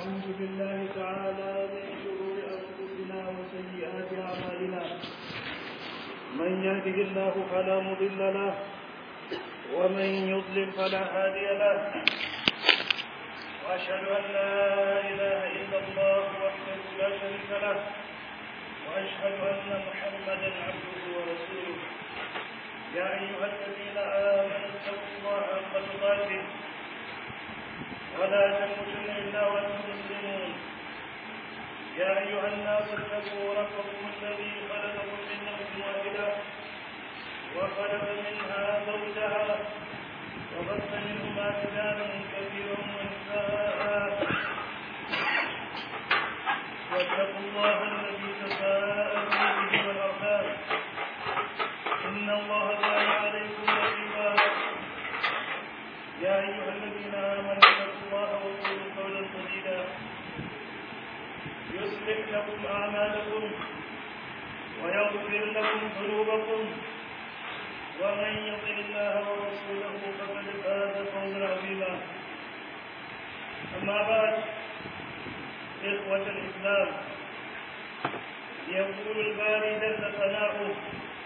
ونعوذ بالله تعالى من شرور أنفسنا وسيئات أعمالنا من يهده الله فلا مضل له ومن يضلل فلا هادي له وأشهد أن لا إله إلا الله وحده لا شريك له وأشهد أن محمدا عبده ورسوله يا أيها الذين آمنوا اتقوا الله حق تقاته ولا تموتن إلا وأنتم مسلمون يا أيها الناس اتقوا ربكم الذي خلقكم من نفس واحدة وخلق منها زوجها وبث منهما رجالا كثيرا ونساء واتقوا الله الذي تساءلون به والأرحام إن الله كان عليكم رقيبا يا أيها الذين آمنوا اتقوا الله وقولوا قولا سديدا يصلح لكم أعمالكم ويغفر لكم ذنوبكم ومن يطع الله ورسوله فقد فاز فوزا عظيما أما بعد إخوة الإسلام يقول الباري جل ثناؤه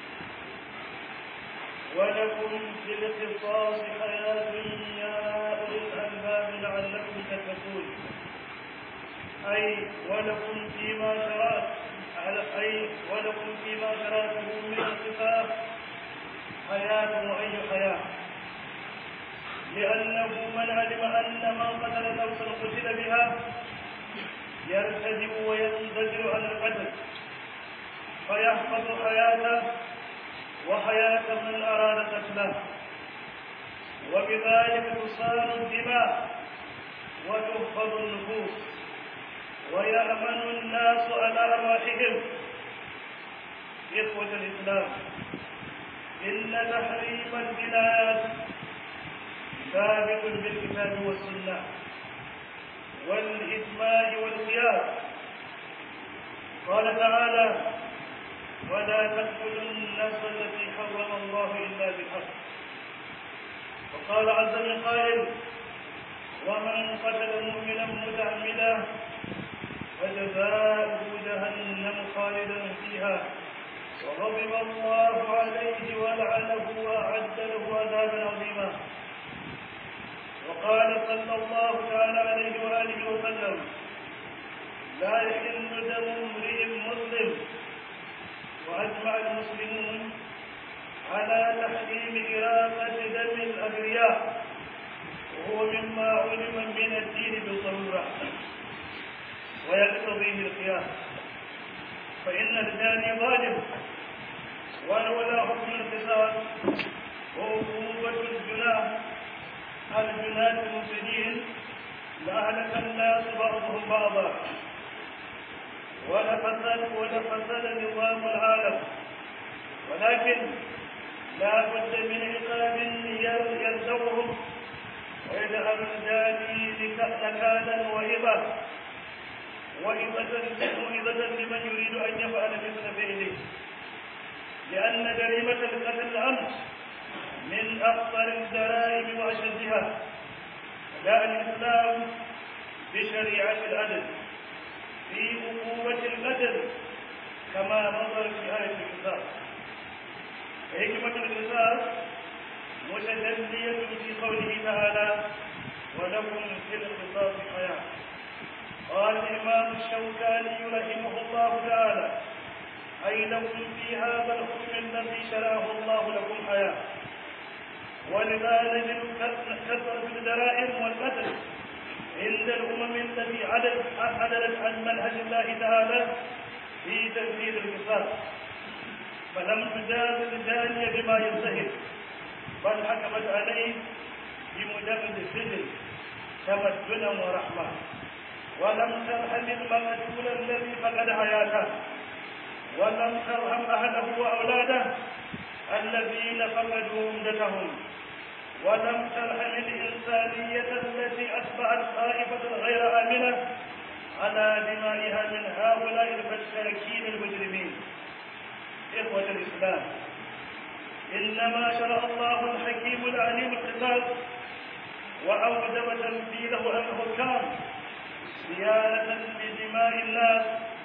ولكم في الاختصاص حياة يا أولي الألباب لعلكم تتقون أي ولكم فيما شرعت أي ولكم فيما شرعته من الصفات حياة وأي حياة لأنه من علم أن من قتل نفسا قتل بها يرتدئ وينزجر عن القتل فيحفظ حياته وحياة من أراد قتله وبذلك تصان الدماء وتحفظ النفوس ويأمن الناس على أرواحهم إخوة الإسلام إن تحريم الجنايات ثابت بالكتاب والسنة والإجماع والقياس قال تعالى ولا تقتلوا النفس التي حرم الله إلا بالحق وقال عز من قائل ومن قتل مؤمنا متعمدا فجزاؤه جهنم خالدا فيها وغضب الله عليه ولعنه وأعد له عذابا عظيما وقال صلى الله تعالى عليه وآله وسلم لا يحل دم امرئ مسلم وأجمع المسلمون على تحريم إراقة دم الأبرياء وهو مما علم من الدين بالضرورة ويقتضيه القياس فإن الجاني ظالم ولولا حكم القصاص وعقوبة الجناح الجناة المفسدين لأهلك الناس بعضهم بعضا ولفسد ولفسد نظام العالم ولكن لا بد من عقاب يلزمهم ويجعل الجاني نكالا وهبة وإذة لمن يريد أن يفعل مثل فعله لأن جريمة القتل الأمس من أخطر الجرائم وأشدها جاء الإسلام بشريعة العدل في عقوبة القتل كما نظر في آية القصاص حكمة القصاص متجلية في قوله تعالى ولكم في القصاص حياة قال الإمام الشوكاني رحمه الله تعالى أي لكم في هذا الحكم الذي شرعه الله لكم حياة ولذا نجد كثرة الجرائم والقتل عند الأمم التي عدلت عدلت عن منهج الله تعالى في تنفيذ القصاص فلم تجاز الجاني بما ينتهي بل حكمت عليه بمجرد السجن تمدنا ورحمة ولم ترحم المقتول الذي فقد حياته ولم ترحم أهله وأولاده الذين فقدوا عمدتهم ولم ترحم الإنسانية التي أصبحت خائفة غير آمنة على دمائها من هؤلاء الفشاكين المجرمين إخوة الإسلام إنما شرع الله الحكيم العليم القصاص وأوجب تنفيذه على الحكام الناس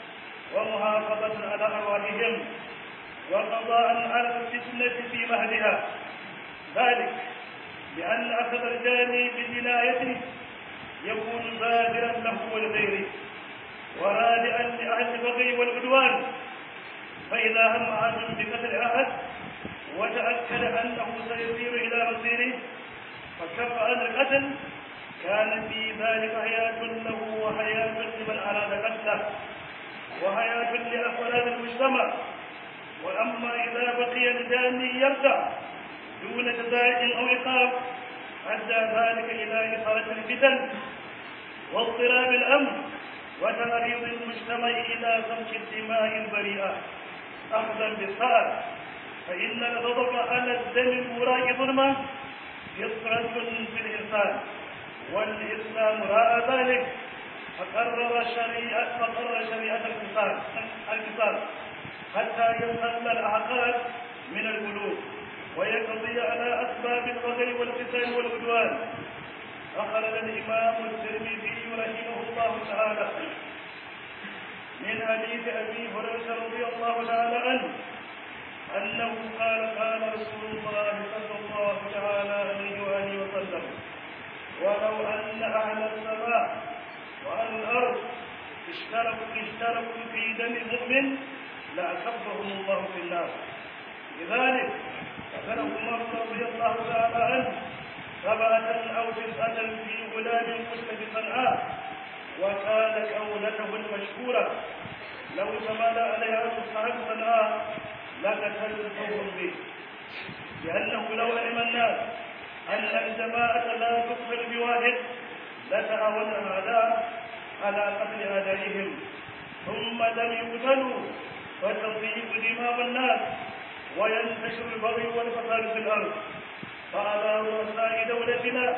ومحافظة على أرواحهم وقضاء على الفتنة في مهدها ذلك لأن أخذ الجاني بجنايته يكون بادرا له ولغيره ورادئا لأهل البغي والعدوان فإذا هم أحد بقتل أحد وتأكد أنه سيسير إلى مصيره فكف عن القتل كان في ذلك حياة له وحياة لمن أراد قتله وحياة لأفراد المجتمع وأما إذا بقي الجاني يرجع دون جزاء أو عقاب أدى ذلك إلى إثارة الفتن واضطراب الأمر وتعريض المجتمع إلى سفك الدماء البريئة أخذا بالثأر فإن الغضب على الدم المراء ظلمة فطرة في الإنسان والإسلام رأى ذلك فقرر شريعة فقرر شريعة القصاص القصاص حتى ينقل الأعقاد من القلوب ويقضي على أسباب البغي والقتال والعدوان أخرج الإمام الترمذي رحمه الله تعالى من حديث أبي هريرة رضي الله تعالى عنه أنه قال قال رسول الله صلى الله تعالى عليه وآله وسلم ولو أن أهل السماء وأهل الأرض اشتركوا اشتركوا في دم المؤمن لأكبهم الله في النار لذلك ذكر عمر رضي الله تعالى عنه سبعة أو تسعة في غلام قتل بصنعاء وكانت قولته المشهورة لو تمالى عليها صاحب صنعاء لقتلتهم به لأنه لو علم الناس أن الجماعة لا تقتل بواحد لتعاون الأعداء على قتل أعدائهم ثم لم يقتلوا فتضيق دماء الناس وينتشر البغي والفساد في الأرض فعلى رؤساء دولتنا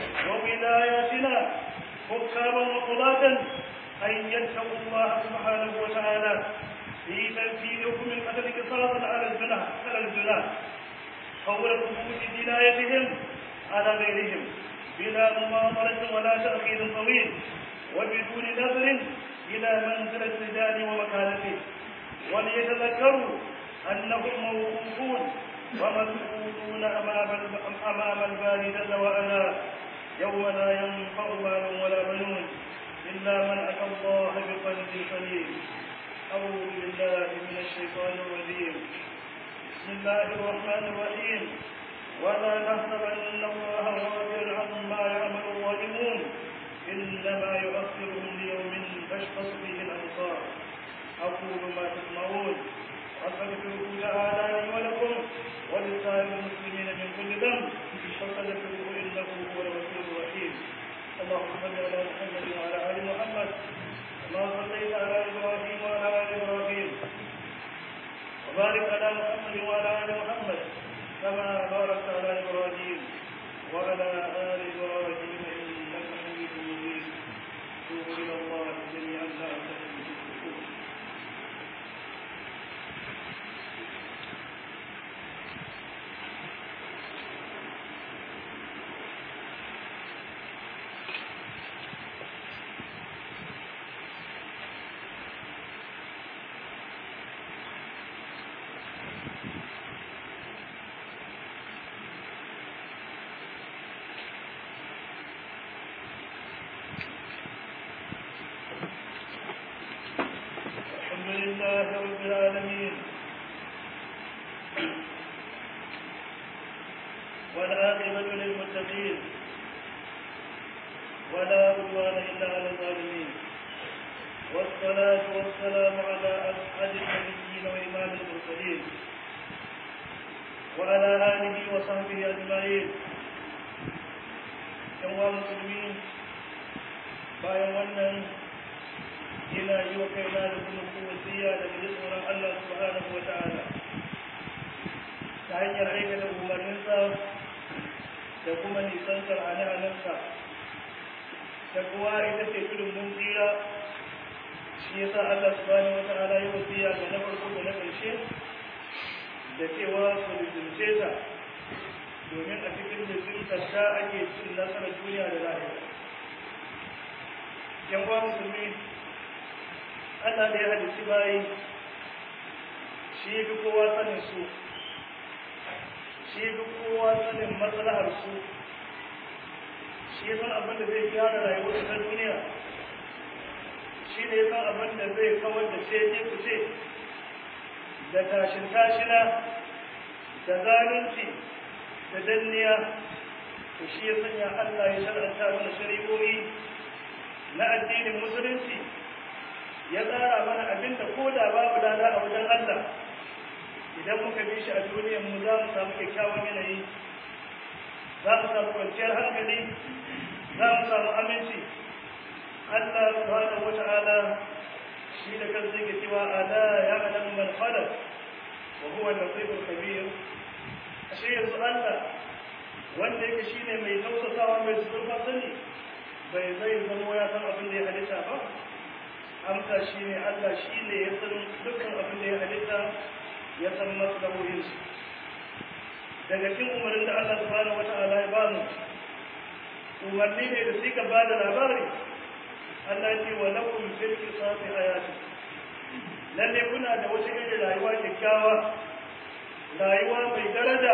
وولاياتنا حكاما وقضاة أن يتقوا الله سبحانه وتعالى في تنفيذ حكم القتل قصاصا على الزنا على الزنا فور ثبوت جنايتهم على غيرهم بلا مماطلة ولا تأخير طويل وبدون نظر إلى منزل الرجال ومكانته وليتذكروا أنهم موقوفون ومسؤولون أمام أمام الباري جل وعلا يوم لا ينفع مال ولا بنون إلا من أتى الله بقلب سليم أعوذ بالله من الشيطان الرجيم بسم الله الرحمن الرحيم ولا تحسبن الله غافلا عما يعمل الظالمون إنما يؤخرهم ليوم تشخص فيه الأبصار أقول ما تسمعون أستغفره تعالى لي ولكم ولسائر المسلمين من كل ذنب فاستغفروه إنه هو الغفور الرحيم اللهم صل على محمد وعلى آل محمد كما صليت على إبراهيم وعلى آل إبراهيم وبارك على محمد وعلى آل محمد كما باركت على إبراهيم وعلى آل إبراهيم إنك حميد مجيد توبوا إلى الله جميعا لعلكم تفلحون الحمد لله رب العالمين والعاقبة للمتقين ولا عدوان إلا على الظالمين والصلاة والسلام على أسعد النبيين وإمام المرسلين وعلى آله وصحبه أجمعين كما مسلمين bayan wannan ina yi wa kaina da kuma kowasiya da ji tsoron Allah subhanahu wa ta'ala ta hanyar aikata umarninsa da kuma nisantar hane-hanensa ta kuwa ita ce tudun mun tsira shi yasa Allah subhanahu wa ta'ala ya wasiya ga na farko da na ƙarshe da cewa su lizince ta domin a cikin lizintar ta ake cin nasarar duniya da lahira yan uwa musulmi Allah da ya halitti bayi shi fi kowa sanin su shi fi kowa sanin maslahar su shi san abin da zai gyara rayuwar ta duniya shi ne san abin da zai kawar da ce ce kuce da tashin tashina da zalunci da danniya to shi ya sanya Allah ya shar'anta mana shari'o'i na addinin musulunci ya tsara mana abin da ko da babu lada a wajen Allah idan muka bi shi a duniyar mu za mu samu kyakkyawan yanayi za mu samu kwanciyar hankali za mu samu aminci Allah subhanahu wata'ala shi da kansa yake cewa ala ya'lamu man khalaq wa huwa al-latiful khabir ashe yanzu Allah wanda yake shine mai tausasawa mai zurfa sani bai zai zamo ya san abin da ya halitta ba amsa shine Allah shine ya san dukkan abin da ya halitta ya san maslahohinsu daga cikin umarnin da Allah subhanahu wata'ala ya bamu umarni ne da suka ba da labari Allah ce wa lakum fil qisasi hayati lalle kuna da wata irin rayuwa kyakkyawa rayuwa mai daraja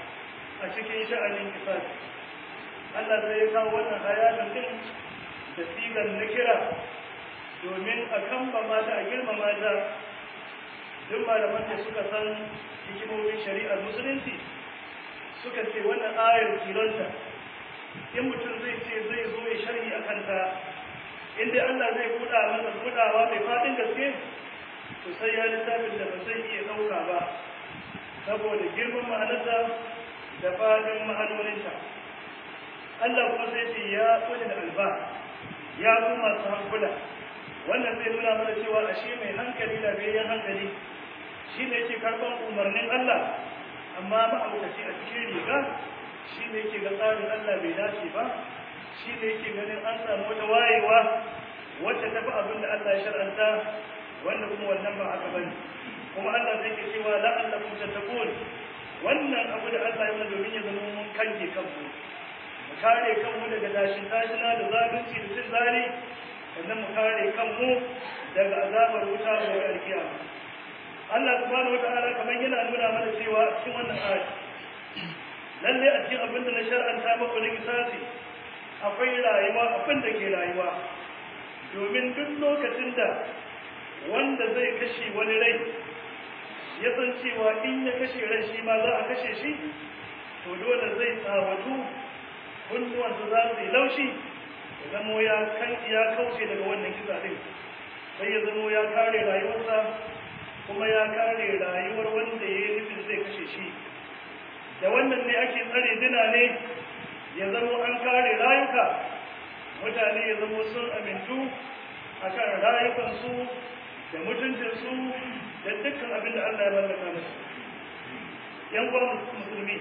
a cikin sha'anin qisasi Allah zai kawo wannan hayatin din da sigar na kira domin a kambama ta a girmama ta duk malaman da suka san hikimomin shari'ar musulunci suka ce wannan ayar kilonta in mutum zai ce zai zo ya sharhi a kanta inda Allah zai buɗa masa buɗawa mai faɗin gaske to sai ya littafin da ba zai iya ɗauka ba saboda girman ma'anarsa da faɗin ma'anoninta Allah kuma sai ce ya kuli da alba ya kuma masu hankula wannan zai nuna mana cewa ashe mai hankali da bayan hankali shi ne yake karɓar umarnin Allah amma ma'aukaci a cikin riga shi ne yake ga tsarin Allah bai dace ba shi ne yake ganin an samu wata wayewa wacce ta fi abin da Allah ya shar'anta wanda kuma wannan ba haka bane kuma Allah zai ke cewa la'allakum tattaqun wannan abu da Allah ya mana domin ya zama mun kange kanmu mu kare kanmu daga dashin dashina da zalunci da cin zali sannan mu kare kanmu daga azabar wuta da alkiyama Allah subhanahu wataala kamar yana nuna mana cewa cikin wannan ayat lalle a cikin abin da na shar'anta muku na kisasi akwai rayuwa abin da ke rayuwa domin duk lokacin da wanda zai kashe wani rai ya san cewa in ya kashe rai shi ma za a kashe shi to dole zai tsawatu kunnuwansa za su yi laushi ya zamo ya kan ya kauce daga wannan kisa din sai ya zamo ya kare rayuwarsa kuma ya kare rayuwar wanda ya yi nufin zai kashe shi da wannan ne ake tsare dina ne ya zamo an kare rayuka mutane ya zamo sun amintu a kan rayukansu da mutuncinsu da dukkan abin da Allah ya mallaka musu yan uwa musulmi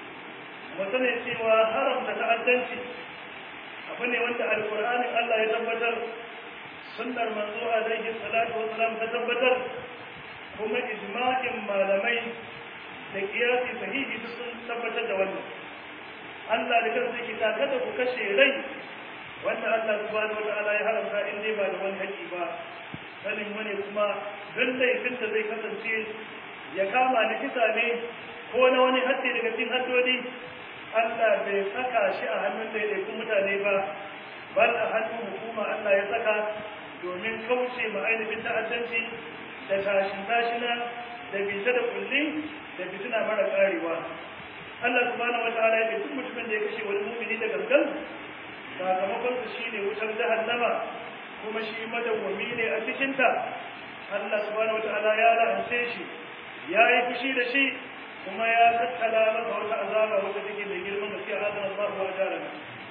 mu sani cewa haramta ta'addanci abu ne wanda alkur'anin Allah ya tabbatar sunnar manzo alaihi salatu wassalam ta tabbatar kuma ijma'in malamai da kiyasi sahihi duk sun tabbatar da wannan Allah da kansa yake ta kada ku kashe rai wanda Allah subhanahu wataala ya haramta in dai ba da wani haƙi ba sanin wani kuma don laifin da zai kasance ya kama da kisa ne ko na wani haddi daga cikin haddodi Allah bai saka shi a hannun daidaikun mutane ba bal a hannun hukuma Allah ya saka domin kauce ma ainihin ta'addanci da tashin tashina da bita da kulli da fitina mara karewa Allah subhanahu wataala ya ce duk mutumin da ya kashe wani mumini da gangan sakamakon su shine wutar jahannama kuma shi madawwami ne a cikin ta Allah subhanahu wataala ya la'ance shi ya yi fushi da shi kuma ya tattala masa wata azaba wata take mai girman gaske a azan Allah wa jarana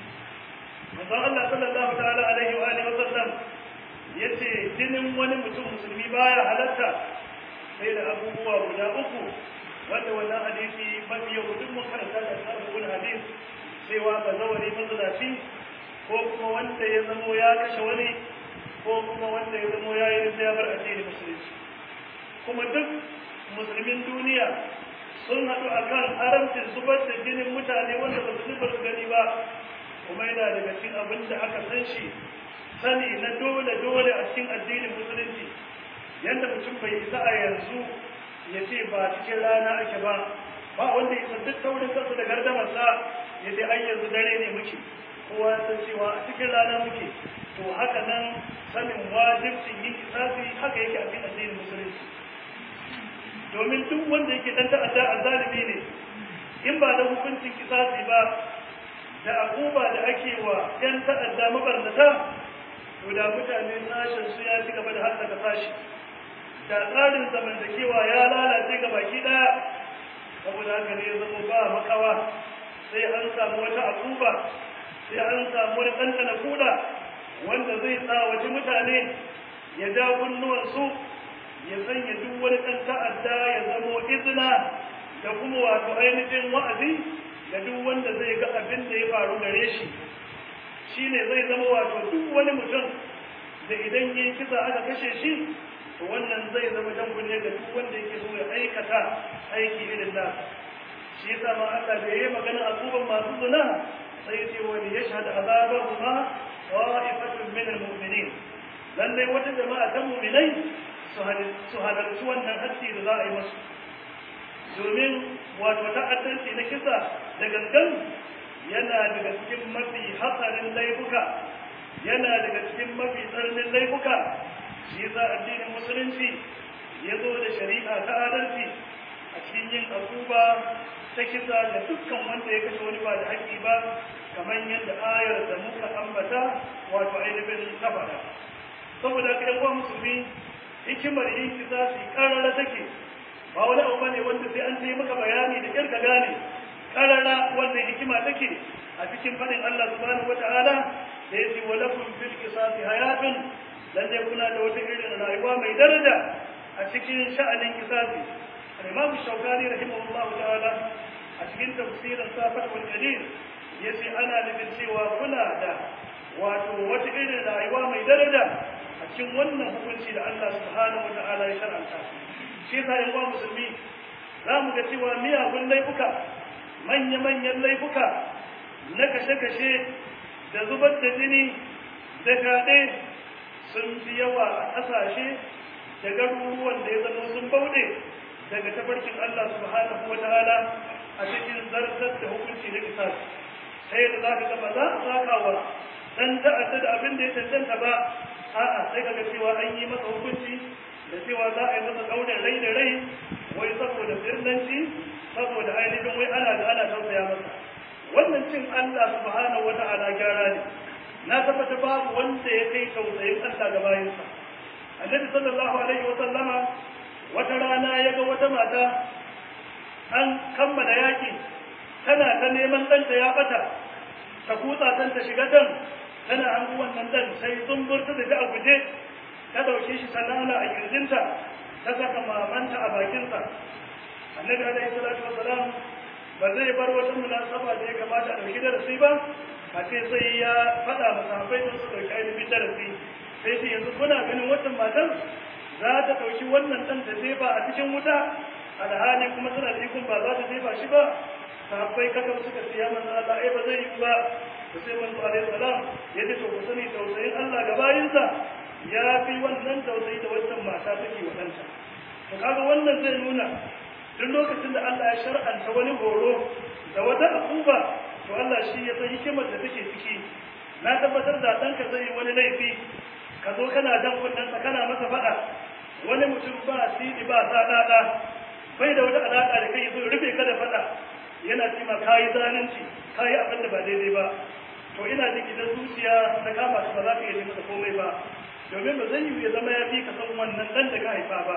manzon Allah sallallahu ta'ala alaihi wa alihi wa sallam yace jinin wani mutum musulmi baya halatta sai da abubuwa guda uku wanda wannan hadisi mafi yau duk mun karanta da sabbin hadis cewa ba zawari mazalaci ko kuma wanda ya zamo ya kashe wani ko kuma wanda ya zamo ya yi ya bar addinin musulunci kuma duk musulmin duniya sun haɗu akan haramcin zubar da jinin mutane wanda ba su ba su gani ba kuma yana daga cikin abin da aka san shi sani na dole dole a cikin addinin musulunci yadda mutum bai isa a yanzu ya ce ba cikin rana ake ba ba wanda ya duk taurin kansa da gardamarsa ya ce ai yanzu dare ne muke kowa ya san cewa a cikin rana muke to haka nan sanin wajibcin yin kisasi haka yake a cikin addinin musulunci domin duk wanda yake dan ta'adda azzalimi ne in ba da hukuncin kisasi ba da akuba da ake wa yan ta'adda mabarnata to da mutane sashen su ya ci gaba da hallaka sashi da tsarin zamantakewa ya lalace ga baki daya saboda haka ne ya zama ba makawa sai an samu wata akuba sai an samu wani ɗanɗana kuɗa wanda zai tsawaci mutane ya ja kunnuwansu ya sanya duk wani ɗan ta'adda ya zamo izina da kuma wato ainihin wa'azi da duk wanda zai ga abin da ya faru gare shi shi ne zai zama wato duk wani mutum da idan yi kisa aka kashe shi to wannan zai zama jan kunne ga duk wanda yake so ya aikata aiki irin nasa shi yasa ma Allah da yayi magana azuban masu zina sai ya ce wani yashhad azabahuma ta'ifatun min almu'minin lallai wata jama'a ta mu'minai su halarci wannan haddi da za a yi masu domin wato ta'addanci na kisa da gangan yana daga cikin mafi hatsarin laifuka yana daga cikin mafi tsarnin laifuka shi yasa addinin musulunci ya zo da shari'a ta adalci a cikin yin akuba ta kisa da dukkan wanda ya kashe wani ba da haƙƙi ba kamar yadda ayar da muka ambata wato ainihin tabara saboda haka yan uwa musulmi hikimar yin kisa su karara take ba wani abu bane wanda sai an yi maka bayani da kirka gane karara wannan hikima take a cikin fadin Allah subhanahu wataala da yace wa lakum fil qisasi hayatun lalle kuna da wata irin rayuwa mai daraja a cikin sha'anin kisasi al-imam shaukani rahimahullahu ta'ala a cikin tafsirin safat wal qadir yace ana nufin cewa kuna da wato wata irin rayuwa mai daraja a cikin wannan hukunci da Allah subhanahu wata'ala ya shar'anta shi yasa yan uwa musulmi za mu ga cewa miyagun laifuka manya-manyan laifuka na kashe-kashe da zubar da jini da kaɗe sun fi yawa a ƙasashe da garuruwan da ya zama sun bauɗe daga tafarkin Allah subhanahu wata'ala a cikin zartar da hukunci na kisas ta yadda za ka gaba za a sakawa dan ta'adda da abin da ya cancanta ba a'a sai kaga cewa an yi masa hukunci da cewa za a yi masa kaunin rai da rai wai saboda sirnanci saboda ainihin wai ana da ana tausaya masa wannan cin Allah subhanahu wata'ala gyara ne na tabbata babu wanda ya kai tausayin Allah ga bayansa annabi sallallahu alaihi wa sallama wata rana ya ga wata mata an kammala yaki tana ta neman ɗanta ya bata ta kutsa tan ta shiga dan tana hangu wannan dan sai zumburta da ta a guje ta dauke shi sanana a kirjinta ta saka mamanta a bakinsa annabi alaihi salatu wassalam ba zai bar wata munasaba da ya kamata a dauki darasi ba a ce sai ya faɗa masa haɓai don su dauki ainihin darasi sai ce yanzu kuna ganin wannan matan za ta dauki wannan dan ta jefa a cikin wuta alhali kuma tana da ikon ba za ta jefa shi ba sahabbai kaka suka ce ya manzo Allah ai ba zai yi ba to sai manzo alaihi salam ya ce to ku sani tausayin Allah ga bayinsa ya fi wannan tausayi da wannan mata take wa ɗanta to kaga wannan zai nuna duk lokacin da Allah ya shar'anta wani horo da wata akuba to Allah shi ya san hikimar da take ciki na tabbatar da ɗanka zai yi wani laifi ka zo kana dan kunnensa kana masa faɗa wani mutum ba sidi ba sa bai da wata alaƙa da kai zo rufe ka da faɗa yana ce ma kayi zalunci kayi abin da ba daidai ba to ina jin idan zuciya ta kama su ba za ka iya masa komai ba domin ba zai yi ya zama ya fi ka san wannan dan da ka haifa ba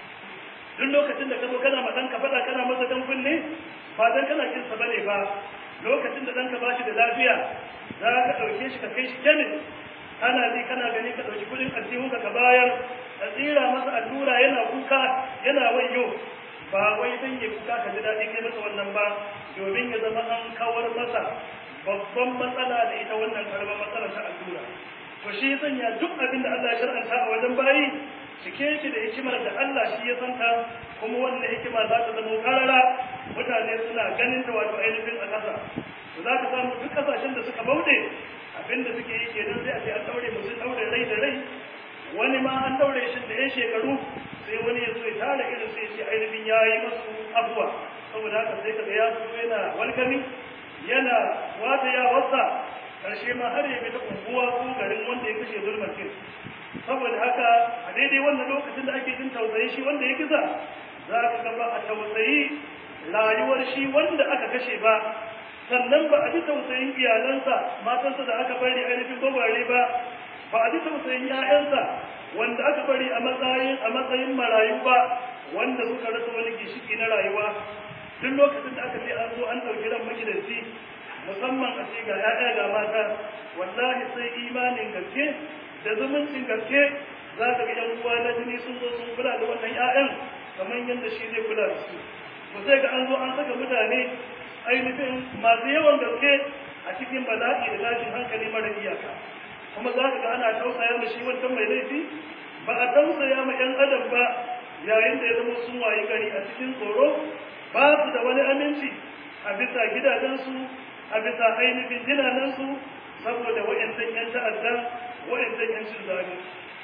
duk lokacin da ka zo kana ma ɗanka faɗa kana masa dan kunne ba dan kana kin sa bane ba lokacin da ɗanka ba shi da lafiya za ka ɗauke shi ka kai shi kemis kana ji kana gani ka ɗauki kuɗin aljihunka ka bayar ka tsira masa allura yana kuka yana wayo ba wai dan ya kuka ka ji daɗi kai masa wannan ba domin ya zama an kawar masa babban matsala da ita wannan karamar matsala ta allura to shi ya sanya duk abin da Allah ya shar'anta a wajen bayi cike shi da hikimar da Allah shi ya santa kuma wannan hikima za ta zama karara mutane suna ganin ta wato ainihin a ƙasa to za ka samu duk ƙasashen da suka bauɗe abin da suke yi kenan sai a ce an ɗaure mutum ɗaure rai da rai wani ma an daure shi da yan shekaru sai wani ya zo ya tara irin sai ce ainihin ya yi masu abuwa saboda haka sai kaga ya fito yana walkami yana wata ya wasa karshe ma har ya bi ta unguwa ko garin wanda ya kashe zulmatin saboda haka a daidai wannan lokacin da ake jin tausayi shi wanda ya kisa za ka ga ba a tausayi rayuwar shi wanda aka kashe ba sannan ba a ji tausayin iyalansa matansa da aka bari ainihin gwagware ba ba a ji tausayin 'ya'yansa wanda aka bari a matsayin a matsayin marayu ba wanda suka rasa wani gishiki na rayuwa duk lokacin da aka ce an zo an ɗauki ran magidanci musamman a ce ga 'ya'ya ga mata wallahi sai imanin gaske da zumuncin gaske za ka ga 'yan uwa na jini sun zo sun kula da wannan 'ya'yan kamar yadda shi zai kula da su ku sai ga an zo an saka mutane ainihin masu yawan gaske a cikin bala'i da tashin hankali mara iyaka kuma za ka ga ana tausaya ma shi wancan mai laifi ba a tausaya ma 'yan adam ba yayin da ya zama sun wayi gari a cikin tsoro ba su da wani aminci a bisa gidajensu a bisa ainihin jinanensu saboda wa'yancan 'yan ta'adda wa'yancan 'yan cin zaɓe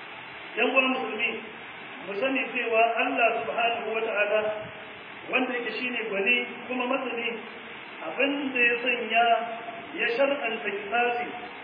yan uwan musulmi mu sani cewa Allah subhanahu wa ta'ala wanda yake shine gwani kuma masani abin da ya sanya ya shar'anta kisasi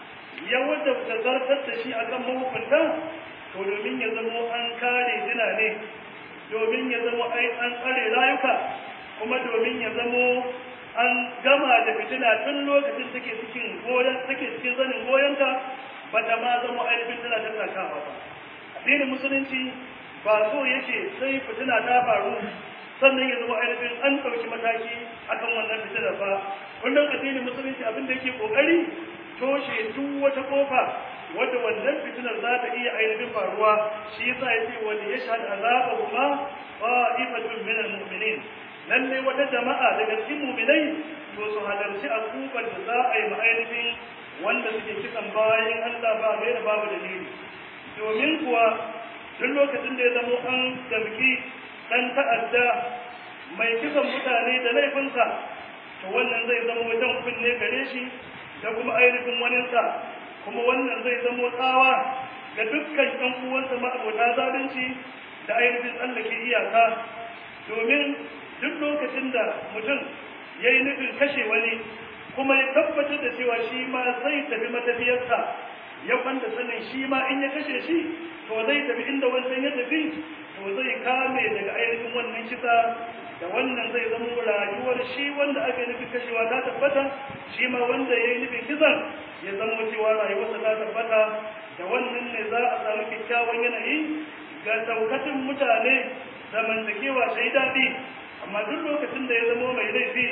ya wadda zartar da shi akan mahukunta to domin ya zamo an kare jina ne domin ya zamo an tsare rayuka kuma domin ya zamo an gama da fitina tun lokacin take cikin goyon take cikin zanin goyonta ba ta ma zama ainihin tana tattakawa ba addinin musulunci ba so yake sai fitina ta faru sannan ya zama ainihin an ɗauki mataki akan wannan fitinar ba kullum addinin musulunci abin da yake kokari toshe duk wata kofa wadda wannan fitinar za ta iya ainihin faruwa shi yasa ya ce wani ya shahada azabahu ma qa'ifatun min al-mu'minin lalle wata jama'a daga cikin mu'minai to su halarci akuban da za a yi ma ainihin wanda suke kisan bayan Allah ba gaira babu dalili domin kuwa duk lokacin da ya zamo an damki dan ta'adda mai kisan mutane da laifinsa to wannan zai zama wajen kunne gare shi da kuma ainihin waninsa kuma wannan zai zama tsawa ga dukkan ɗan uwansa ma'abota zalunci da ainihin tsallake iyaka domin duk lokacin da mutum ya yi nufin kashe wani kuma ya tabbatar da cewa shi ma zai tafi matafiyarsa ya kwanda sanin shi ma in ya kashe shi to zai tafi inda wancan ya tafi to zai kame daga ainihin wannan kisa da wannan zai zama rayuwar shi wanda aka yi nufin kashewa ta tabbata shi ma wanda ya yi nufin kisan ya zama cewa rayuwarsa ta tabbata da wannan ne za a samu kyakkyawan yanayi ga daukacin mutane zamantakewa sai daɗi amma duk lokacin da ya zama mai laifi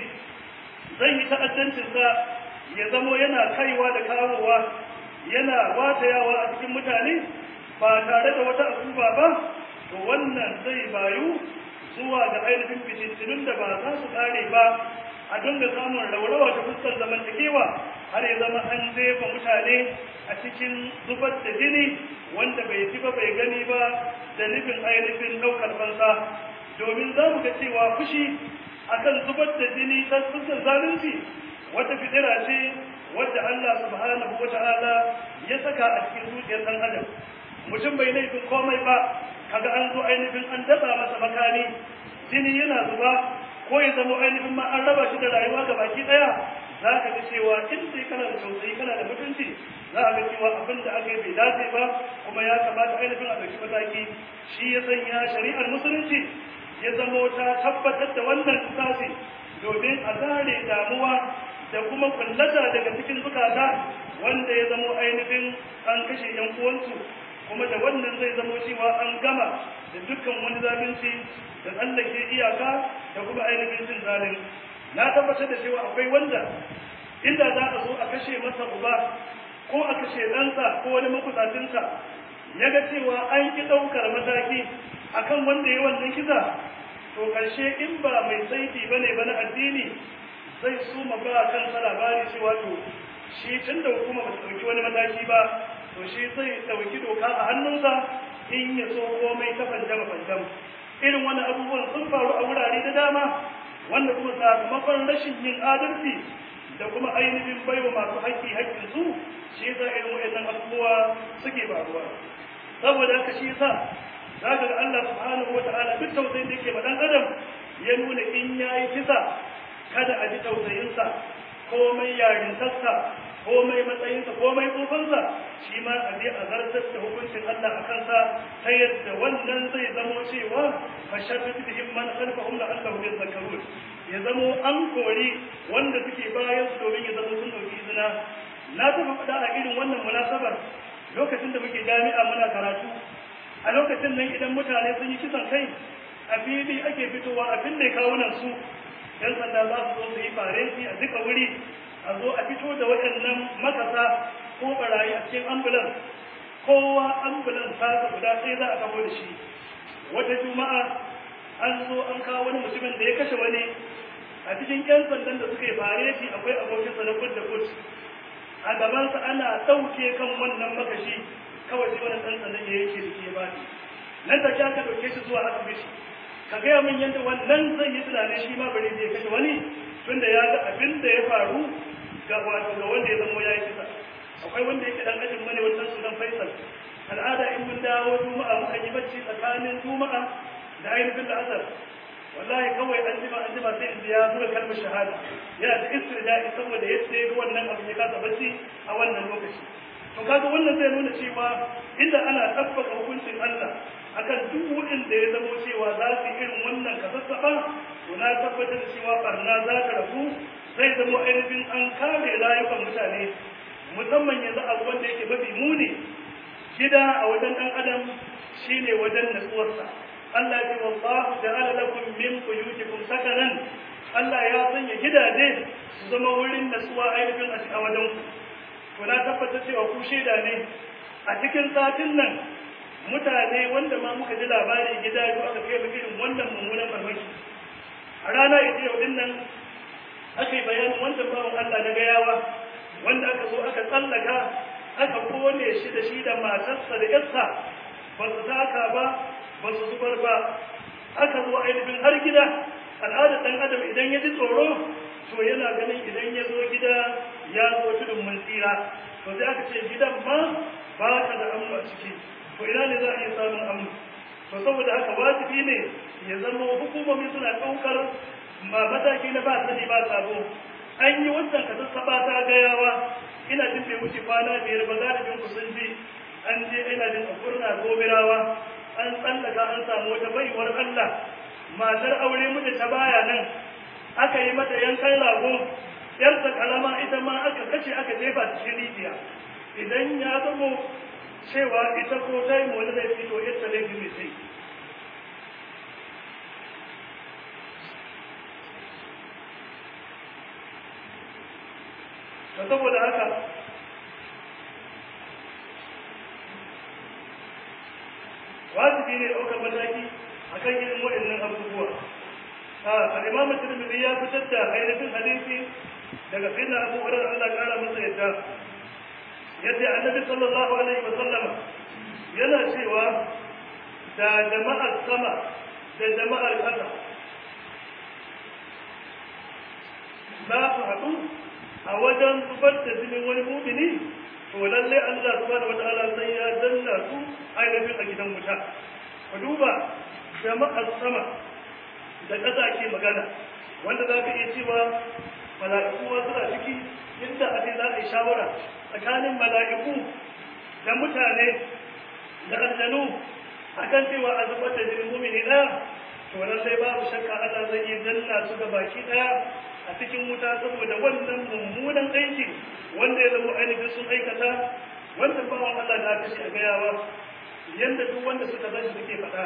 zai yi ta'addancinsa ya zamo yana kaiwa da kawowa yana watayawa a cikin mutane ba tare da wata akuba ba to wannan zai bayu zuwa ga ainihin fitintunun da ba za su kare ba a dinga samun raurawa ta fuskar zamantakewa har ya zama an jefa mutane a cikin zubar da jini wanda bai ci ba bai gani ba da nufin ainihin ɗaukar fansa domin za mu ga cewa fushi akan zubar da jini ta fuskar zalunci wata fitira ce wadda Allah subhanahu wa ta'ala ya saka a cikin zuciyar ɗan adam mutum bai laifin komai ba kaga an zo ainihin an daba masa makami jini yana zuba ko ya zama ainihin ma an raba shi da rayuwa ga baki daya za ka ga cewa in sai kana da tausayi kana da mutunci za a ga cewa abin da aka yi bai dace ba kuma ya kamata ainihin a ɗauki mataki shi ya sanya shari'ar musulunci ya zamo ta tabbatar da wannan tsasi domin a zare damuwa da kuma kullata daga cikin zukata wanda ya zamo ainihin an kashe yan uwansu kuma da wannan zai zamo cewa an gama da dukkan wani zalunci da tsallake iyaka da kuma ainihin cin zalin na tabbatar da cewa akwai wanda inda za a zo a kashe masa uba ko a kashe ɗansa ko wani makusacinsa ya ga cewa an ki ɗaukar mataki akan wanda ya wannan kisa to ƙarshe in ba mai saiti ba ne ba na addini zai suma ba kansa labari cewa to shi tun da hukuma ba ta ɗauki wani mataki ba to shi zai ɗauki doka a hannunsa in ya so komai ta fanjama fanjam irin wani abubuwan sun faru a wurare da dama wanda kuma sakamakon rashin yin adalci da kuma ainihin baiwa masu haƙƙi haƙƙinsu shi yasa irin waɗannan abubuwa suke faruwa saboda haka shi yasa zaka ga Allah subhanahu wataala duk tausayin da yake ma dan adam ya nuna in yayi kisa kada a ji tausayinsa komai yarintarsa komai matsayinsa komai tsofansa shi ma a je a zartar da hukuncin Allah a kansa ta yadda wannan zai zamo cewa fa sharri bihim man khalfahum la allahu yadhakkarun ya zamo an kori wanda suke bayan su domin ya zamo sun dauki izina na taɓa faɗa a irin wannan munasabar lokacin da muke jami'a muna karatu a lokacin nan idan mutane sun yi kisan kai a fili ake fitowa a fille kawunan su yan sanda za su zo su yi fareti a duka wuri a zo a fito da waɗannan makasa ko barayi a cikin ambulan kowa ambulan ta guda sai za a kawo da shi wata juma'a an zo an kawo wani mutumin da ya kashe wani a cikin yan sandan da suka yi fareti akwai abokinsa na kud da kud a gabansa ana ɗauke kan wannan makashi kawai sai wani ɗan sandan ya yake da ke ba nan da aka ɗauke shi zuwa asibiti ka gaya min yadda wannan zai yi tunanin shi ma bari zai kashe wani tunda ya ga abin da ya faru ga wato ga wanda ya zamo ya yi kisa akwai wanda yake dan ajin mane wannan sunan faisal al'ada in mun dawo juma'a muka yi bacci tsakanin juma'a da ainihin da asar wallahi kawai an jima an jima sai in ya zuwa kalmar shahada yana ta istirda'i saboda yadda ya ga wannan abu ya kasa bacci a wannan lokaci to kaga wannan zai nuna cewa inda ana tabbata hukuncin Allah akan duk wurin da ya zamo cewa za su yi irin wannan kasassaɓa to na tabbatar da cewa barna za ta rafu zai zamo ainihin an kare rayukan mutane musamman yanzu abu wanda yake mafi muni gida a wajen ɗan adam shine wajen natsuwarsa Allah ya ce wallahu ja'ala lakum min buyutikum sakanan Allah ya sanya gidaje su zama wurin natsuwa ainihin a wajen ku to na tabbatar cewa ku shaida ne a cikin satin nan mutane wanda ma muka ji labari gida biyu aka kai irin wannan mummunan farmaki a rana ita yau din nan aka yi bayanin wancan bawan Allah na gayawa wanda aka zo aka tsallaka aka kone shi da shi da matarsa da yarsa ba su taka ba ba su zubar ba aka zo ainihin har gida al'adar ɗan adam idan ya ji tsoro to yana ganin idan ya zo gida ya zo tudun mun tsira to sai aka ce gidan ma ba ka da amma a ciki to ina ne za a iya samun amu to saboda haka wajibi ne ya zama hukumomi suna ɗaukar ma mataki na ba sani ba sabo an yi wannan ka sassaɓa ta gayawa ina jin bai wuce kwana biyar ba za da bin sun ji an je ina jin a kurna gobirawa an tsallaka an samu wata baiwar Allah matar aure mutu ta baya nan aka yi mata yankan rago yarsa kalama ita ma aka kashe aka jefa cikin rijiya idan ya zamo cewa ita ko ta yi wani zai fito yadda laifin mai sai ta saboda haka wajibi ne ɗaukar mataki a kan irin waɗannan abubuwa al'imam tirmidhi ya fitar da ainihin hadisi daga sayyidina abu hurairah Allah ya kara masa yadda yadda annabi sallallahu alaihi wa sallama yana cewa da jama'ar sama da jama'ar ƙasa za su haɗu a wajen zubar da jinin wani mumini to lallai Allah subhanahu wa ta'ala sai ya danna su ainihin a gidan wuta ku duba jama'ar sama da ƙasa ke magana wanda za ka iya cewa mala'iku ma suna ciki inda a za a yi shawara tsakanin mala'iku da mutane da aljanu akan cewa a zubar da jinin mumini ɗaya to lallai babu shakka Allah zai yi danna su ga baki ɗaya a cikin wuta saboda wannan mummunan aiki wanda ya zama ainihin sun aikata wannan bawan Allah da aka ce a gayawa yanda duk wanda suka zashi suke faɗa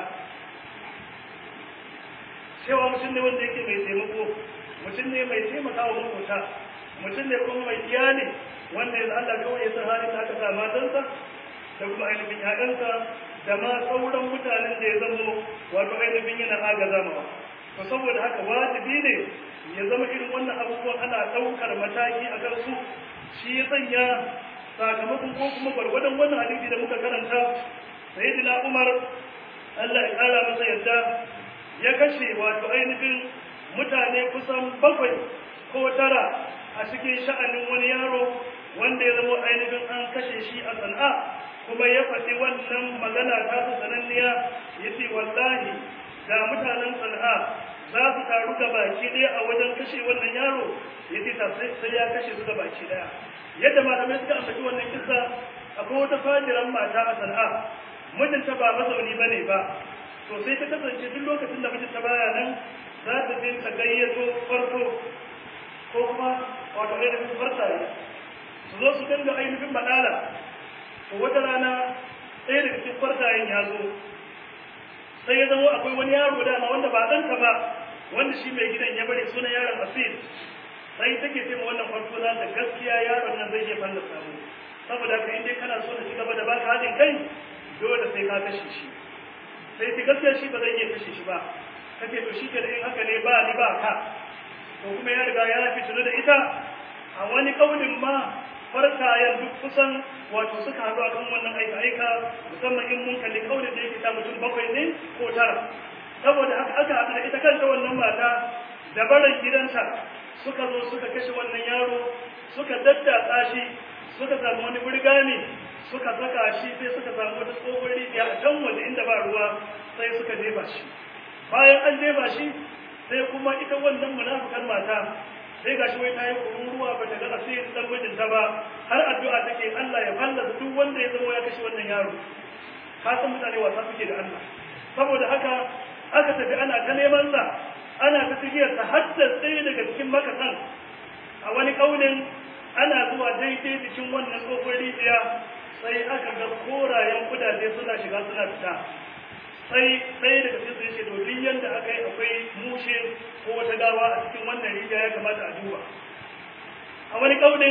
cewa mutum ne wanda yake mai taimako mutum ne mai taimaka wa makota mutum ne kuma mai iyali wanda yanzu Allah kawai ya san halin da aka sa matansa da kuma ainihin ƴaƴansa da ma sauran mutanen da ya zamo wato ainihin yana agaza mawa to saboda haka wajibi ne ya zama irin wannan abubuwan ana ɗaukar mataki a kan su shi ya sanya sakamakon ko kuma gwargwadon wannan hadisi da muka karanta sayyidina Umar Allah ya kara masa yadda ya kashe wato ainihin mutane kusan bakwai ko tara a cikin sha'anin wani yaro wanda ya zama ainihin an kashe shi a sana'a kuma ya faɗi wannan magana ta su sananniya ya ce wallahi da mutanen sana'a za su taru ga baki ɗaya a wajen kashe wannan yaro ya ce sai ya kashe su ga baki ɗaya yadda malamai suka ambaci wannan kisa akwai wata fajiran mata a sana'a mijinta ba mazauni ba ne ba to sai ta kasance duk lokacin da mijinta baya nan za ta je ta gayyato farko ko kuma wato ainihin farsaye su zo su dinga ainihin badala to wata rana ɗaya daga cikin farsayen ya zo sai ya zama akwai wani yaro dama wanda ba ɗanka ba wanda shi mai gidan ya bari sunan yaron asil sai take ce ma wannan farko za ta gaskiya yaron nan zai iya fallasa mu saboda haka in dai kana so na ci gaba da baka haɗin kai dole sai ka kashe shi sai ta gaskiya shi ba zai iya kashe shi ba kace to shi ke da in haka ne ba ni ba ka to kuma ya riga ya fitinu da ita a wani kaulin ma farkayen duk kusan wato suka haɗu akan wannan aika aika musamman in mun kalli kaulin da yake ta mutum bakwai ne ko tara saboda haka aka haɗu da ita kanta wannan mata da barin gidanta suka zo suka kashe wannan yaro suka daddatsa shi suka samu wani burgani suka saka shi sai suka samu wata tsohon rijiya a can waje inda ba ruwa sai suka jefa shi bayan an jefa shi sai kuma ita wannan munafukan mata sai ga shi wai ta yi kururuwa ba ta ga asirin dan mijinta ba har addu'a take Allah ya fallasa duk wanda ya zama ya kashe wannan yaro ka san mutane wasa suke da Allah saboda haka aka tafi ana ta neman sa ana ta tafiyar ta hadda tsaye daga cikin makasan a wani kaunin ana zuwa daidai cikin wannan tsohon rijiya sai aka ga korayen kudaje suna shiga suna fita sai ɗaya daga cikin sai ce to duk yanda aka yi akwai mushe ko wata gawa a cikin wannan rijiya ya kamata a duba a wani kaunin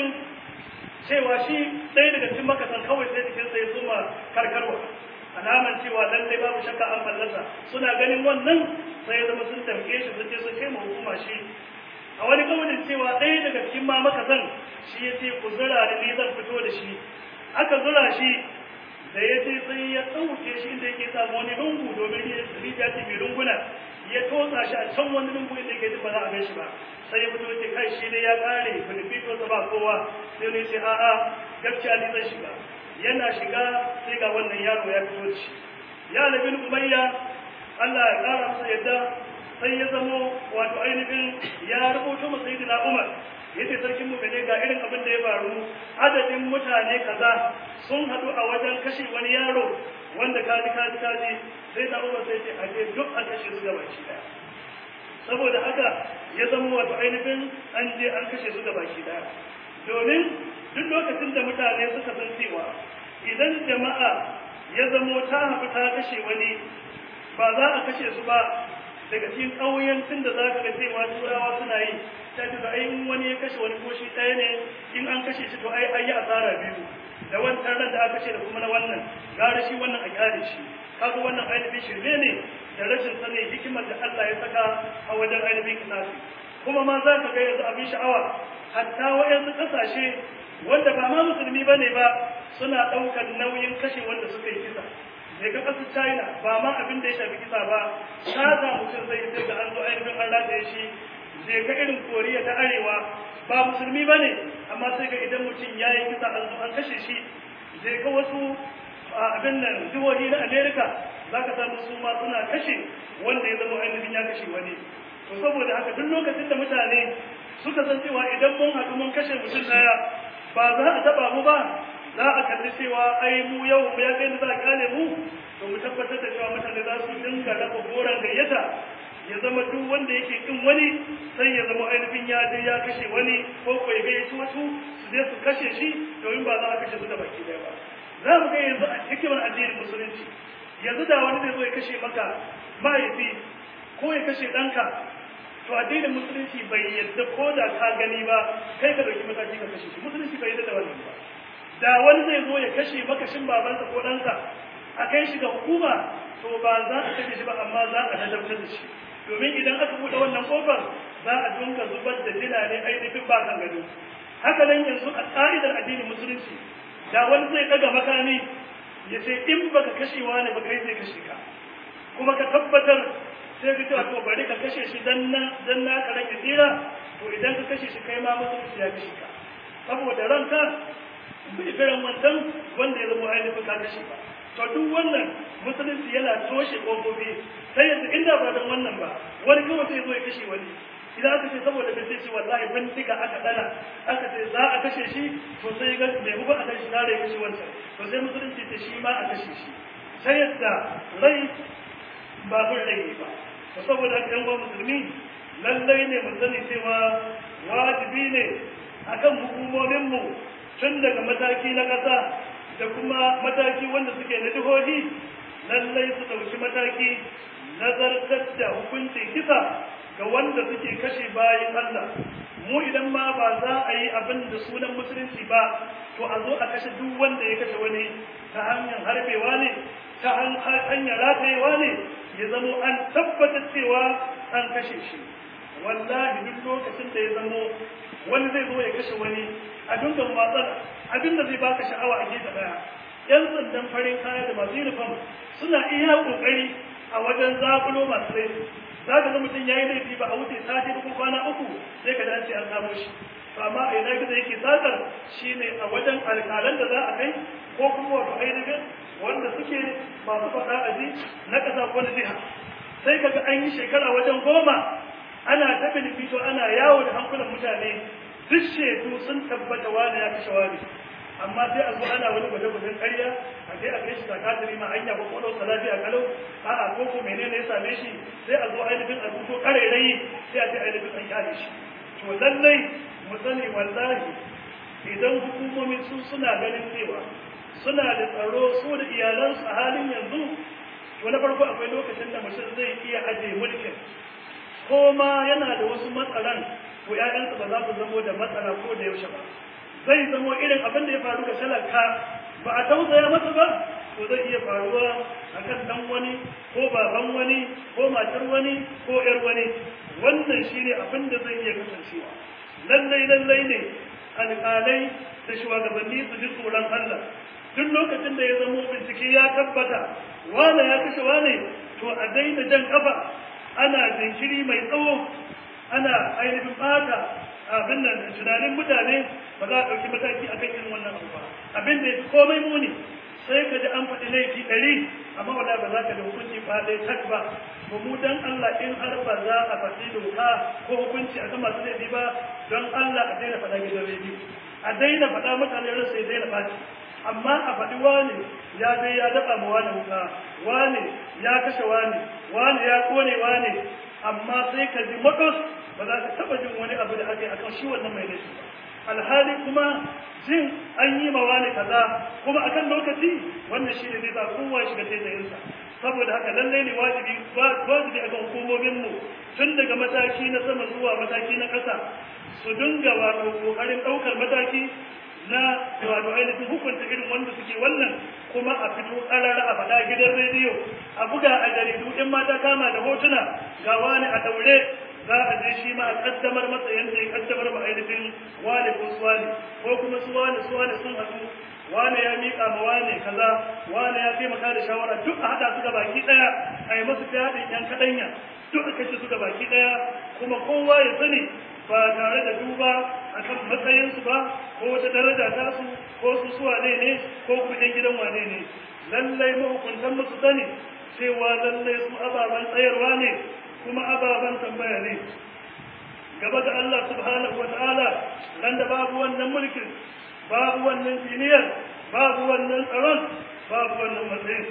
cewa shi ɗaya daga cikin makasan kawai sai cikin sai suma karkarwa alaman cewa lallai babu shakka an fallasa suna ganin wannan sai zama sun tamke shi sun je sun kai ma hukuma shi a wani kaunin cewa ɗaya daga cikin ma makasan shi ya ce ku zura da ni zan fito da shi aka zura shi da ya ce sai ya ɗauke shi inda yake samu wani lungu domin rijiya ce mai lunguna ya tosa shi a can wani lungu inda yake ba za a gan shi ba sai ya fito ce kai shi ne ya ƙare filifito sa ba kowa sai ne ce a'a gaskiya ni zan shiga yana shiga sai ga wannan yaro ya fito da shi ya labin umayya Allah ya ƙara masa yadda sai ya zamo wato ainihin ya rubuto masa sayyidina Umar yace sarkin mu ne ga irin abin da ya faru adadin mutane kaza sun hadu a wajen kashe wani yaro wanda kaji kaji kaji sai da Umar sai ce a je duk a kashe su gabaki daya saboda haka ya zama wato ainihin an je an kashe su gabaki daya domin duk lokacin da mutane suka san cewa idan jama'a ya zamo ta hafi ta kashe wani ba za a kashe su ba daga cikin ƙauyancin da za ka ga cewa turawa suna yi ta ce da ai wani ya kashe wani ko shi ɗaya ne in an kashe shi to ai an yi asara biyu da wancan ran da aka ce da kuma na wannan gara shi wannan a gyare shi kaga wannan ainihin shirme ne da rashin sanin hikimar da Allah ya saka a wajen ainihin kisasi kuma ma za ka ga yanzu abin sha'awa hatta wayansu ƙasashe wanda ba ma musulmi ba ne ba suna ɗaukar nauyin kashe wanda suka yi kisa sai ga ƙasar china ba ma abin da ya shafi kisa ba sata mutum zai sai ga an zo ainihin an rataye shi zai ga irin koriya ta arewa ba musulmi ba ne amma sai ga idan mutum ya yi kisa an zo an kashe shi zai ga wasu abin nan jihohi na america za ka samu su ma suna kashe wanda ya zama ainihin ya kashe wani to saboda haka duk lokacin da mutane suka san cewa idan mun haɗu mun kashe mutum ɗaya ba za a taɓa mu ba za a kalli cewa ai mu yau mu ya kai da za a kyale mu to mu tabbatar da cewa mutane za su dinga raba goron gayyata ya zama duk wanda yake kin wani sai ya zama ainihin ya je ya kashe wani ko ko ya gayyaci wasu su je su kashe shi domin ba za a kashe su da baki ɗaya ba za mu ga yanzu a hikimar addinin musulunci yanzu da wani zai zo ya kashe maka mahaifi ko ya kashe ɗanka to addinin musulunci bai yadda ko da ka gani ba kai ka dauki mataki ka kashe shi musulunci bai yadda da wannan ba da wani zai zo ya kashe makashin babansa ko ɗansa a kai shi ga hukuma to ba za a kashe shi ba amma za a ladabtar da shi domin idan aka buɗe wannan kofar za a dunka zubar da jina ne ainihin ba kan gado haka nan yanzu a ƙa'idar addinin musulunci da wani zai ɗaga makami ya ce in baka kashewa ne ba kai zai kashe ka kuma ka tabbatar sai ka cewa to bari ka kashe shi dan na dan na ka rage tsira to idan ka kashe shi kai ma musulunci ya kashe ka saboda ranka bai firan wancan wanda ya zama ainihin ka kashe ba to duk wannan musulunci yana toshe ƙofofi sai yanzu inda ba don wannan ba wani kawai sai zo ya kashe wani idan aka ce saboda bai sai ce wallahi bindiga aka dana aka ce za a kashe shi to sai ga mai bugu a kan shi tare ya kashe wancan to sai musulunci ce shi ma a kashe shi sai yadda rai ba bin rai ba to saboda haka yan uwan musulmi lallai ne mu sani cewa wajibi ne akan hukumominmu tun daga mataki na ƙasa da kuma mataki wanda suke na jihohi lallai su ɗauki mataki nazartar da hukuncin kisa ga wanda suke kashe bayan Allah mu idan ma ba za a yi abin da sunan musulunci ba to a zo a kashe duk wanda ya kashe wani ta hanyar harbewa ne ta hanyar ratayewa ne ya zamo an tabbatar cewa an kashe shi wallahi duk lokacin da ya zamo wani zai zo ya kashe wani a dungan matsala abin da zai baka sha'awa a gefe daya yan sandan farin kaya da masu uniform suna iya kokari a wajen zakulo masu laifi za ka ga mutum ya yi laifi ba a wuce sati uku kwana uku sai ka dace an samu shi to amma a ina gizo yake sakar shine a wajen alƙalan da za a kai ko kuma wato ainihin wanda suke masu faɗa a ji na ƙasa ko na jiha sai ka ga an yi shekara wajen goma ana ta fito ana yawo da hankulan mutane duk shaidu sun tabbata wani ya kashe wani amma sai a zo ana wani gwaje-gwajen ƙarya a je a kai shi sakatari ma hanya ko kodon sa lafiya kalau a'a ko ko menene ya same shi sai a zo ainihin a rubuto ƙarairayi sai a ce ainihin an kyale shi to lallai mu sani wallahi idan hukumomi su suna ganin cewa suna da tsaro su da iyalansu a halin yanzu to na farko akwai lokacin da mutum zai iya ajiye mulkin ko ma yana da wasu matsalan ko ƴaƴansa ba za su zamo da matsala ko da yaushe ba zai zamo irin abin da ya faru ga talaka ba a tausaya masa ba to zai iya faruwa a kan ɗan wani ko baban wani ko matar wani ko ƴar wani wannan shine abin da zai iya kasancewa lallai lallai ne alƙalai da shugabanni su ji tsoron Allah duk lokacin da ya zamo bincike ya tabbata wane ya kashe wane to a daina jan kafa ana jinkiri mai tsawo ana ainihin bata abin nan tunanin mutane ba za a ɗauki mataki akan irin wannan abu ba abin da ya fi komai muni sai ka ji an faɗi laifi ɗari amma wala ba za ka da hukunci ba ɗaya tak ba ba mu dan Allah in har ba za a faɗi doka ko hukunci akan masu laifi ba don Allah a daina faɗa gidan rediyo a daina faɗa mutane rasa ya daina ɓaci amma a faɗi wane ya dai ya daɓa ma wane wuka wane ya kashe wane wane ya kone wane amma sai ka ji matos ba za ka taɓa jin wani abu da aka yi akan shi wannan mai laifi ba alhali kuma jin an yi ma wani kaza kuma akan lokaci wannan shi ne zai sa kowa shiga taitayinsa saboda haka lallai ne wajibi wajibi akan hukumominmu tun daga mataki na sama zuwa mataki na ƙasa su dinga wato ƙoƙarin ɗaukar mataki na wato ainihin hukunta irin wanda suke wannan kuma a fito ƙarara a faɗa gidan rediyo a buga a jaridu in mata kama da hotuna ga wani a daure za a je shi ma a kaddamar masa yadda ya kaddamar ma ainihin wane ko suwane ko kuma su wane su wane sun haɗu wane ya miƙa ma wane kaza wane ya taimaka da shawara duk a haɗa su ga baki ɗaya a yi masu fyaɗin yan kaɗanya duk a kashe su ga baki ɗaya kuma kowa ya sani ba tare da duba a kan matsayinsu ba ko wata daraja ta su ko su su wane ne ko kuma ɗan gidan wane ne lallai mahukuntan musu sani cewa lallai su ababen tsayarwa ne kuma ababen tambaya ne gaba da Allah subhanahu wata'ala ran da babu wannan mulkin babu wannan jiniyar babu wannan tsaron babu wannan matsayin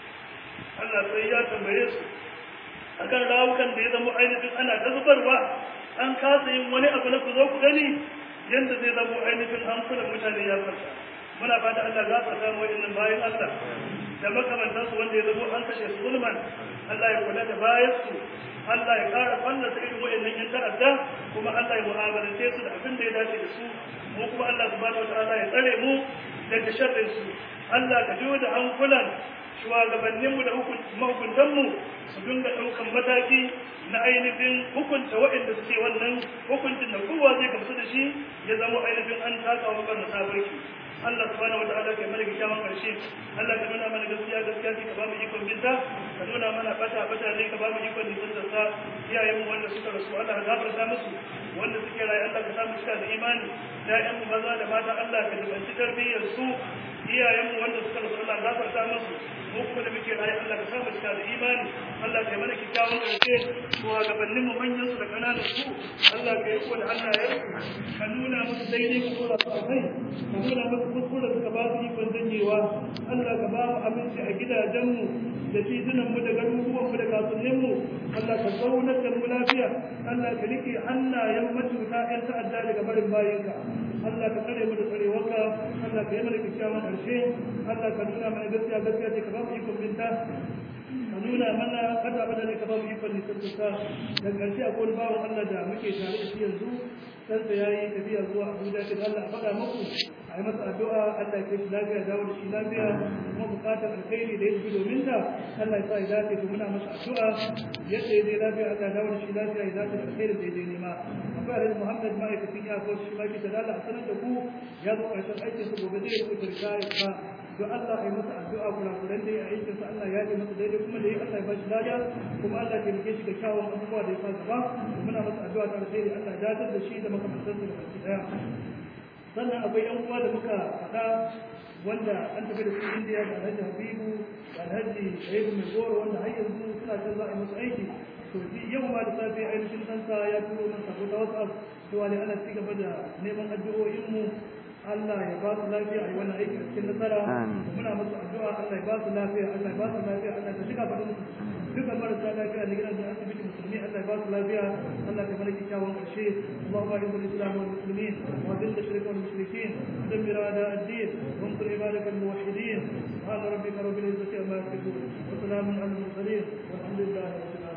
Allah sai ya tambaye su akan rawukan da ya zama ainihin ana ta zubarwa an kasa yin wani abu na ku zo ku gani yadda zai zama ainihin hankulan mutane ya farsa muna fata Allah za ta samu wa'annan bayan Allah da makamantansu wanda ya zama an kashe su zulman Allah ya kula da bayan su Allah ya ƙara fallasa irin wa'annan yan ta'adda kuma Allah ya mu'amalance su da abin da ya dace da su mu kuma Allah subhanahu wataala ya tsare mu daga sharrin su Allah ka jiwo da hankulan shugabanninmu da mahukuntanmu su dinga ɗaukan mataki na ainihin hukunta waɗanda suke wannan hukuncin da kowa zai gamsu da shi ya zama ainihin an taka wa kan sabarki Allah subhanahu wa ta'ala kai mana kyakkyawan karshe Allah ka nuna mana gaskiya gaskiya sai ka ba mu ikon binta ka nuna mana bata bata ne ka ba mu ikon nisan da sa iyayen mu wanda suka rasu Allah ka gafarta musu wanda suke rayu Allah ka samu cika da imani ƴaƴan mu maza da mata Allah ka dubanci tarbiyyar su iyayen mu wanda suka rasu Allah ka gafarta musu mu kuma da muke rayu Allah ka samu cika da imani Allah ka yi mana kyakkyawan ƙarshe wa gabanin mu manyan su da ƙananan su Allah ka yi ko da Allah ya ka nuna musu daidai ka tura su a kai ka nuna musu kuskure suka ba su ikon janyewa Allah ka ba mu abinci a gidajenmu da titunanmu da garuruwanmu da kasuwanninmu Allah ka zaunar da mu lafiya Allah ka rike hannayen matuta ƴan ta'adda daga barin bayinka Allah ka tsare mu da tsarewarka Allah ka yi mana kyakkyawan ƙarshe Allah ka nuna mana gaskiya gaskiya ce ka ba mu ikon binta ka nuna mana kada bada ne ka ba mu ikon nisantuka da ƙarshe akwai wani bawan Allah da muke tare da shi yanzu ɗansa ya yi tafiya zuwa Abuja ta Allah a faɗa muku a yi masa addu'a Allah ya kai shi lafiya dawo da shi lafiya kuma buƙatar alkhairi da ya tafi domin ta Allah ya sa ya dace to muna masa addu'a yadda ya je lafiya Allah ya dawo da shi lafiya ya dace da alkhairin da ya je nema akwai Alhaji Muhammad ma'aikacin iyakar shi ma ke ta dala a sanar da ku ya zo ƙarshen aikin su gobe zai rubuta ritaya ba don Allah ya masa addu'a kurakuran da ya aikin sa Allah ya yi masa daidai kuma da ya Allah ya bashi lada kuma Allah ya rike shi da kyawun abubuwa da ya sa gaba muna masa addu'a ta alheri Allah ya dace da shi da makamantan su da baki daya sannan akwai yan uwa da muka faɗa wanda an tafi da su Indiya da Alhaji Habibu da Alhaji Shaibu mai goro wanda har yanzu suna can za a yi musu aiki to yau ma da safe ainihin ɗansa ya turo min sabo ta WhatsApp cewa ne ana ci gaba da neman addu'o'inmu Allah ya ba su lafiya a yi wannan aiki a cikin nasara muna musu addu'a Allah ya ba su lafiya Allah ya ba su lafiya Allah ya shiga faɗin musu duka marasa lafiya da gidan da asibiti musulmi Allah ya ba su lafiya Allah ya mana kyakkyawan ƙarshe Allahumma inna al-islam wal muslimin wa dhill ash-shirk wal mushrikeen dammir a'da ad-din wa ansur ibadak al-muwahhidin subhana rabbika rabbil izzati amma yasifun wa salamun ala al-mursalin walhamdulillahi rabbil alamin